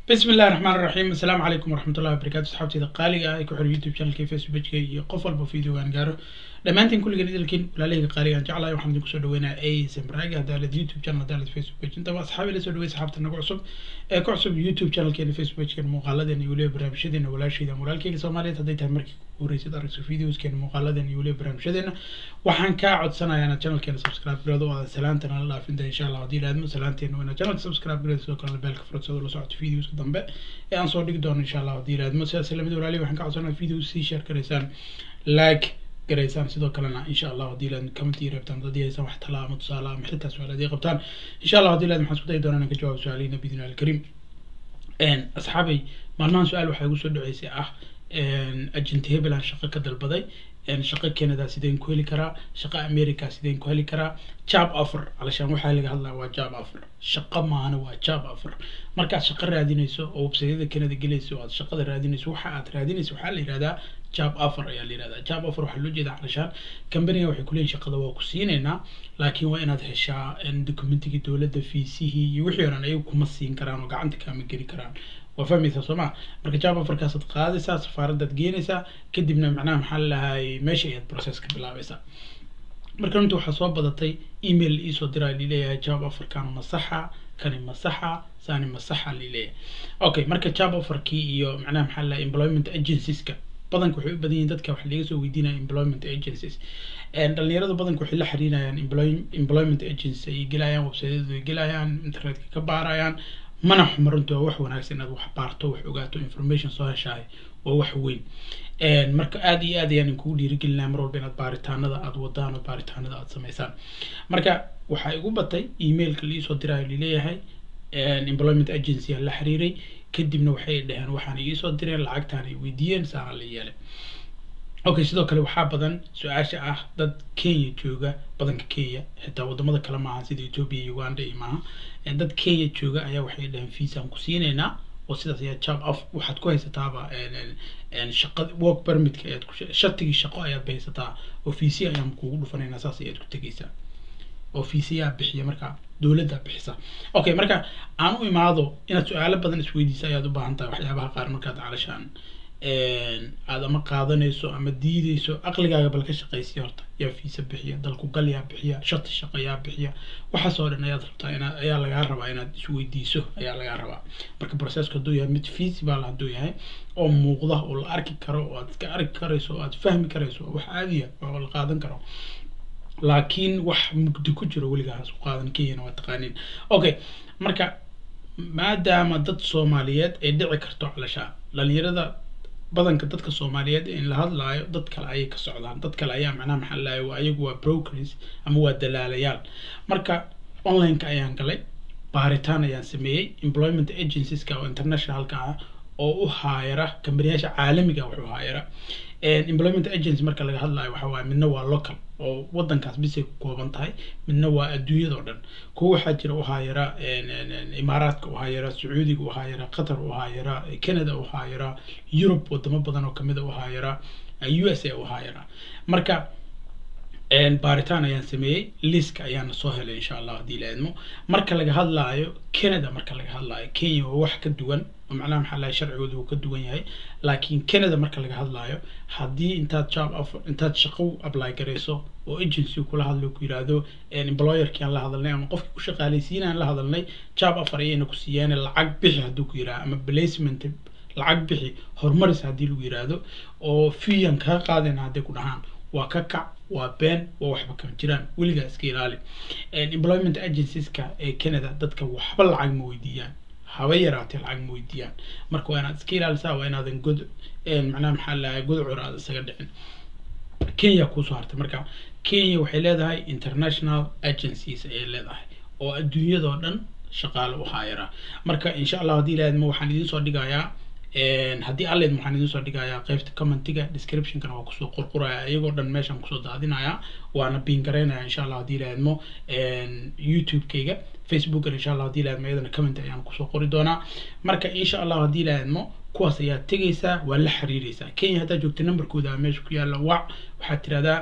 bismi illahi raxmaan raxiim assalaamu calaykum waraxmatullahi wabarakatu asxaabteyda qaaliga ah ee ku xiran youtube channelka facebookka iyo qof walba videogaan gaaro dhammaantiin kulligan idilkiin walaalahayga qaaliga aan jeclahay waxaan idinku soo dhaweynaa asm raagi hadaalad youtube channel hadaalad facebook page intaba asxaabi la soo dhawey saxaabta nagu cusub ee ku cusub youtube channelkeena facebook pagekeena muuqaaladeena iyo weliba barnaamijyadeena walaashayda walaalkeyga soomaaliyeed hadday tahay markii ugu horreysad aragso videoskeena muuqaaladeena iyo weliba barnaamijyadeena waxaan kaa codsanayaa inaad channelkeena subscribe garado oo aad salaantana la dhaafinta insha allah haddii laadmo salaanteena waa inaad channelka subscribe garado sidoo kalena beelka fursadoo la socoto videoska dambe ee aan soo dhigi doono insha allah haddii laadmo sidaas lamid walaalihi waxaan ka codsanaya videos sii share garaysaan like garaysaan sidoo kalena insha allah haddii laad comment ii rabtaan haddii haysan wax talaa ama tusaale ama xitaa su-aalaad ii qabtaan insha allah haddii laad maxaan isku dayi doonaa inaan ka jawaabo su-aalihiina bidin alkariim asxaabay maalmahan su-aal waxaa igu soo dhaceysay ah agent hebel aan shaqo ka dalbaday shaqo canada sideen ku heli karaa shaqo america sideen ku heli karaa job offer alashaan waxaa laga hadlaya waa job offer shaqo maahana waa job offer markaad shaqo raadinayso oo websaydyada canada gelayso oo aad shaqada raadinayso waxa aad raadinayso waxaa la yihahdaa job offer ayaa la yihahdaa job offer waxaa loo jeedaa alashaan companiga waxay kuleeyihin shaqada waa ku siinaynaa laakiin waa inaad heshaa documentigii dowladda fiisihii iyo wixii o dhan ayagu kuma siin karaan oo gacanta kaama geli karaan waa fahmaysaa soo maa marka job offerkaasaad qaadaysaa safaaradaad geenaysaa kadibna macnaha maxaa lalahay meesha ayaad process ka bilaabaysaa marka runtii waxaa soo badatay email iisoo diraa lileeyahay job offerkan masaxa kani masaxa sani masaxa lileeyahay okay marka job offerkii iyo macnaha maxaa lalahay employment agencieska badanka waxay u badan yihin dadka waxa laga soo weydiinaya employment agencies dhalinyarada badanka waxay la xiriirayaan employment agency ay gelayaan websiteyadu ay gelayaan internetka ka baarayaan mana xuma runtii waa wax wanaagsan inaad wax baarto wax ogaato information soo heshahay waa wax weyn marka aada iyo aad ayaan inkugu dhiirigelinaya mar walba inaad baaritaanada aad wadaan oo baaritaanada aad samaysaan marka waxaa igu batay emailka liisoo diraayo lileeyahay employment agency aan la xiriiray kadibna waxay dhaheen waxaan iisoo direen lacagtaan ay weydiiyeen saana la yeelay okay sidoo kale waxaa badan su-aasha ah dad kenya jooga badanka kenya xitaa wadamada kale maaha sida ethoopia iyo uganda iyo maaha dad kenya jooga ayaa waxay dhaheen fiisaan ku siinaynaa oo sidaas ayaa job off waxaad ku haysataaba shaqa work permitka ayaad ku shatigii shaqo ayaad bahaysataa oo fiisi ayaan kugu dhufanaynaa saas ayaad ku tegaysaa oo fiisiyaa bixiya marka dowladda bixisa okay marka aan u imaado inaad su-aalo badan isweydiisa ayaad u baahan tahay waxyaabaha qaar markaad calashaan aada ama qaadanayso ama diideyso aqligaaga bal ka shaqaysiya horta yaa fiisa bixiya dalku gal yaa bixiya shati shaqo yaa bixiya waxaas oo dhan ayaad rabtaa inaad ayaa lagaa rabaa inaad isweydiiso ayaa lagaa rabaa marka processka hadduu yahay mid feasible hadduu yahay oo muuqda oo la arki karo oo aad iska arki karayso oo aad fahmi karayso wax caadiya oo la qaadan karo laakiin wax mugdi ku jiro weligaas u qaadan kenyana waa taqaaniin okay marka maadaama dad soomaaliyeed ay dhici karto calashaa dhalinyarada badanka dadka soomaaliyeed in la hadlaayo dad kale ayay ka socdaan dad kale ayaa macnaha maxaa lahay waa ayagu waa brokers ama waa dalaalayaal marka onlineka ayaan galay baaritaan ayaan sameeyey employment agencieska oo internationalka ah oo u haayara kambaniyaasha caalamiga wax u haayara employment agency marka laga hadlayo waxa waaye midna waa local oo wadankaas bisay ku kooban tahay midna waa adduunyada oo dhan kuwa waxaa jira u haayara imaaraadka u haayara sacuudiga u haayara qatar u haayara canada u haayara yurub wadamo badan oo kamida u haayara u s a u haayara marka baaritaan ayaan sameeyey liska ayaana soo helay insha allah haddii la idmo marka laga hadlaayo canada marka laga hadlaayo kenya waa wax ka duwan oo macnaha maxaa lahay sharcigooda uu ka duwan yahay laakiin canada marka laga hadlaayo haddii intaad job offer intaad shaqo apply garayso oo agency kula hadlo ku yiraahdo employerkii aan la hadalnay ama qofkii ku shaqaalaysiinaan la hadalnay job offer ayayna ku siiyeen lacag bixi hadduu ku yiraahdo ama placement lacag bixi horumaris haddii lagu yiraahdo oo fiyan kaa qaadayna hadday ku dhahaan waa ka kac waa been waa waxba kama jiraan weligaa iska ilaali employment agencieska ee canada dadka waxba lacag ma weydiiyaan haba yaraatee lacag ma weydiiyaan marka waa inaad iska ilaalisaa waa inaadan god macnaha maxaa lahay godcur aad isaga dhicin kenya kuusoo hartay marka kenya waxay leedahay international agencies ayay leedahay oo adduunyadoo dhan shaqaale u haayara marka insha allah haddii ilaadma waxaan idiin soo dhigayaa haddii alleed waxaan idin soo dhigayaa qaybta commentiga descriptionkana waa kusoo qorqoraya iyagoo dhan meeshaan kusoo daadinaya waana biin garaynaya insha allah haddii ilaadmo youtube-kayga facebookana insha allah haddii ilaadmo iyadana comment ayaan kusoo qori doonaa marka insha allah haddii ilaadmo kuwaas ayaad tegaysaa waa la xiriiraysaa kenya haddaad joogta numberkooda meesha ku yaalla wac waxaad tirahdaa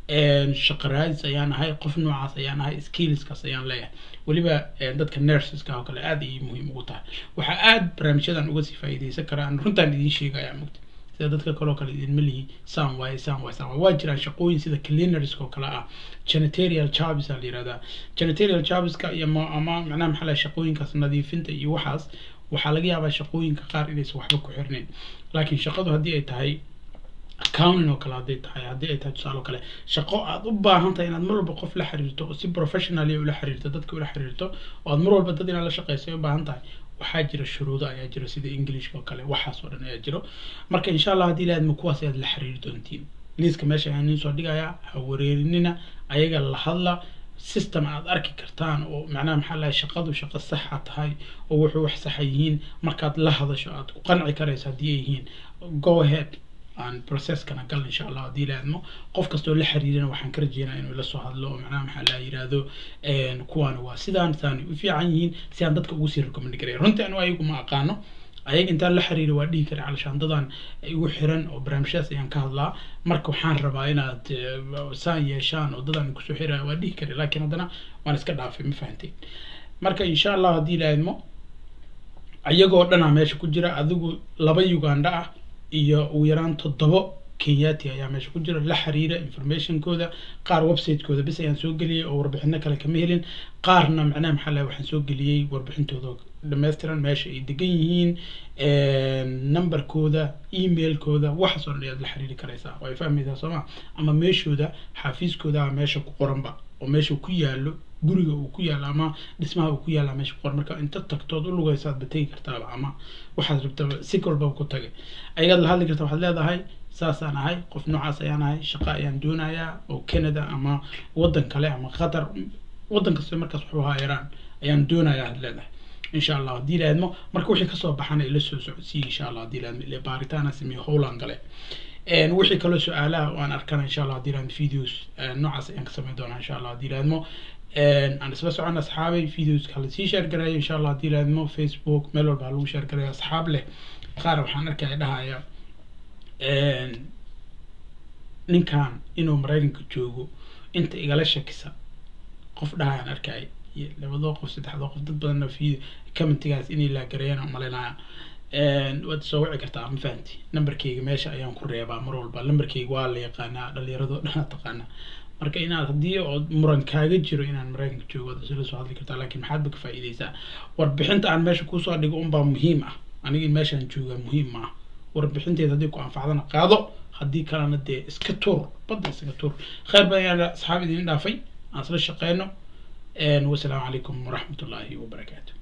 shaqo raadis ayaan ahay qof noocaas ayaan ahay skillskaas ayaan leeyahay weliba dadka nurseska oo kale aad ayay muhiim ugu tahay waxaa aad barnaamijyadan uga sii faa'iidaysan karaan runtaan idiin sheegaya mugta sida dadka kaloo kale idinma lihi saan waaye saan waaye saan waaye waa jiraan shaqooyin sida cleanerska oo kale ah janitorial jobs aa la yihahdaa janitorial jobska iyo ama macnaha maxaa lahay shaqooyinkaas nadiifinta iyo waxaas waxaa laga yaabaa shaqooyinka qaar inaysan waxba ku xirnayn laakiin shaqadu haddii ay tahay accounting oo kale hadday tahay haddii ay tahay tusaale oo kale shaqo aad u baahan tahay inaad mar walba qof la xiriirto oo si professionally ula xiriirto dadka ula xiriirto oo aad mar walba dad inaad la shaqeyso ay u baahan tahay waxaa jira shuruudo ayaa jira sida englishka oo kale waxaas oo dhan ayaa jiro marka insha allah haddii laadma kuwaas ayaad la xiriiri doontiin liiska meesha ayaan idiin soo dhigayaa ha wareerinina ayaga la hadla system aad arki kartaan oo macnaha maxaa lahay shaqadu shaqo saxa tahay oo wuxuu wax saxa yihiin markaad la hadasho aad ku qanci karayso haddii ay yihiin go ahead aan processkana gal insha allah haddii la admo qof kastoo la xiriirina waxaan ka rajeynaa inuu la soo hadlo oo macnaha maxaa la yidhaahdo kuwaana waa sidaan saanay u fiican yihiin si aan dadka ugu sii recommend garaya runtii anu ayagu ma aqaano ayaga intaan la xiriira waa dhihi kara calashaandadan igu xiran oo barnaamijyadaas ayaan ka hadlaa marka waxaan rabaa inaad saan yeeshaan oo dadaan kusoo xiraya waa dhihi kara laakiin haddana waan iska dhaafay ma fahanteen marka insha allah haddii la admo ayagoo dhanaa meesha ku jira adigu laba uganda ah iyo ugu yaraan toddobo kenyati ayaa meesha ku jira la xiriira informationkooda qaar websitekooda bis ayaan soo geliyey oo warbixino kale kama helin qaarna macnaha maxaa lahay waxaan soo geliyey warbixintooda dhammaystiran meesha ay degan yihiin numberkooda emailkooda waxaas oo dhan ayaad la xiriiri karaysaa way fahmaysaa sooma ama meeshooda xafiiskooda meesha ku qoranba oo meesha ku yaalo guriga uu ku yaalo ama dhismaha uu ku yaala meesha ku qoran marka inta tagtood u lugaysaadba tegi kartaaba ama waxaad rabtaba si kolbaba ku tagay ayagaad la hadli karta waxaad leedahay saasaan ahay qof noocaas ayaan ahay shaqo ayaan doonayaa oo canada ama waddan kale ama qatar waddan kasta markaas waxu haayaraan ayaan doonayaa had leedahay insha allah haddii la admo marka wixii kasoo baxana ila soo socodsiiya insha allah haddii la admo ile baaritaana sameeyo howlaan gale wixii kaloo su-aalaha waan arkana insha allah haddii la admo videos noocaas ayaan ka samayn doonaa insha allah haddii la admo aan isla socon asxaabay videoska hala sii sheer garaya insha allah haddii la admo facebook meel walba ha lagu sheer garaya asxaab leh qaar waxaan arkaya dhahaya ninkan inuu maraykanka joogo inta igala shakisa qof dhahayaan arkay labadoo qof saddexdoo qof dad badanna fi commentigaas inay laagarayaan umalaynaya waad soo wici kartaa ma fahanti numberkeyga meesha ayaan ku reebaa mar walba numberkeyga waa la yaqaanaa dhalinyaradoo dhan taqaanaa marka inaad haddii ood muran kaaga jiro inaan maraykanka joogo waad isla soo hadli kartaa laakiin maxaad ba ka faa'iidaysaa warbixinta aan meesha kusoo dhigo unbaa muhiim ah aniga in meeshaan joogaa muhiim ma ah warbixinteeda haddii ku anfacdana qaado haddii kalena dee iska tuur badda iskaga tuur khayr badan yaa asxaab idin dhaafay aan isla shaqeyno wasalaamu calaykum waraxmat ullaahi wabarakaatu